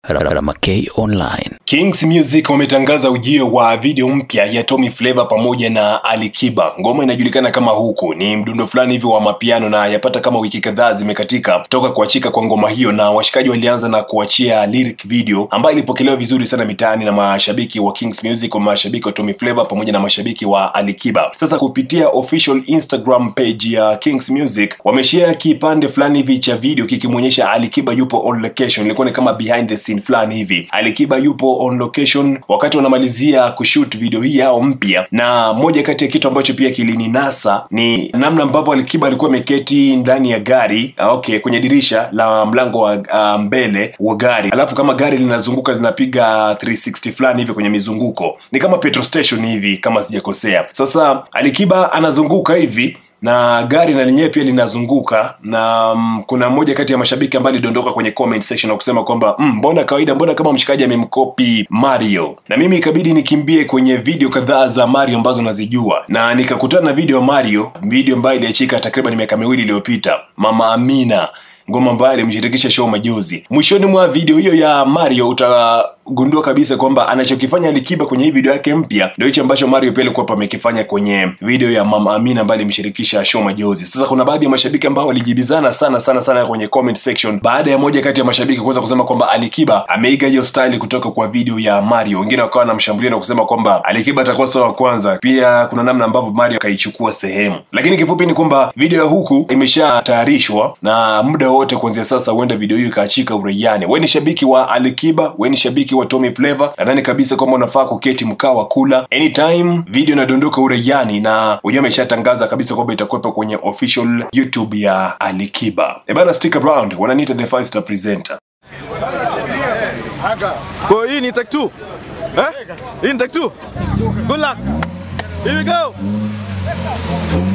Ramakay Online. Kings Music wametangaza ujio wa video mpya ya Tommy Flavour pamoja na Ali Kiba. Ngoma inajulikana kama huku, ni mdundo fulani hivi wa mapiano na yapata kama wiki kadhaa zimekatika toka kuachika kwa ngoma hiyo, na washikaji walianza na kuachia lyric video ambayo ilipokelewa vizuri sana mitaani na mashabiki wa Kings Music, wa mashabiki wa Tommy Flavour pamoja na mashabiki wa Ali Kiba. Sasa kupitia official Instagram page ya Kings Music wameshare kipande fulani hivi cha video kikimwonyesha Ali Kiba yupo on location, ilikuwa ni kama behind the scene fulani hivi. Ali Kiba yupo on location wakati wanamalizia kushoot video hii yao mpya, na moja kati ya kitu ambacho pia kilininasa ni namna ambavyo Ali Kiba alikuwa ameketi ndani ya gari ah, okay, kwenye dirisha la mlango wa ah, mbele wa gari, alafu kama gari linazunguka linapiga 360 fulani hivi kwenye mizunguko, ni kama petrol station hivi kama sijakosea. Sasa Ali Kiba anazunguka hivi na gari na lenyewe pia linazunguka na mm, kuna mmoja kati ya mashabiki ambaye alidondoka kwenye comment section na kusema kwamba "Mm, mbona kawaida mbona kama mshikaji amemkopi Mario na mimi ikabidi nikimbie kwenye video kadhaa za Mario ambazo nazijua na nikakutana na video ya Mario video ambayo iliachika takriban miaka miwili iliyopita Mama Amina ngoma ambayo alimshirikisha show majuzi. Mwishoni mwa video hiyo ya Mario utagundua kabisa kwamba anachokifanya Alikiba kwenye hii video yake mpya ndio hicho ambacho Mario pia alikuwa amekifanya kwenye video ya Mama Amina ambayo alimshirikisha show majuzi. Sasa kuna baadhi ya mashabiki ambao walijibizana sana sana sana kwenye comment section baada ya moja kati ya mashabiki kuweza kusema kwamba Alikiba ameiga hiyo style kutoka kwa video ya Mario. Wengine wakawa wanamshambulia na kusema kwamba Alikiba atakuwa sawa wa kwanza. Pia kuna namna ambavyo Mario akaichukua sehemu, lakini kifupi ni kwamba video ya huku imeshatayarishwa na muda wote kuanzia sasa huenda video hiyo ikaachika uraiani. Wewe ni shabiki wa Alikiba, wewe ni shabiki wa Tommy Flavour, nadhani kabisa kwamba unafaa kuketi mkaa wa kula anytime video inadondoka uraiani, na wenyewe ameshatangaza kabisa kwamba itakuwepo kwenye official YouTube ya Alikiba. E bana, stick around, wananiita the five star presenter. Kwa hii ni take two. Eh? Hii ni take two. Good luck. Here we go.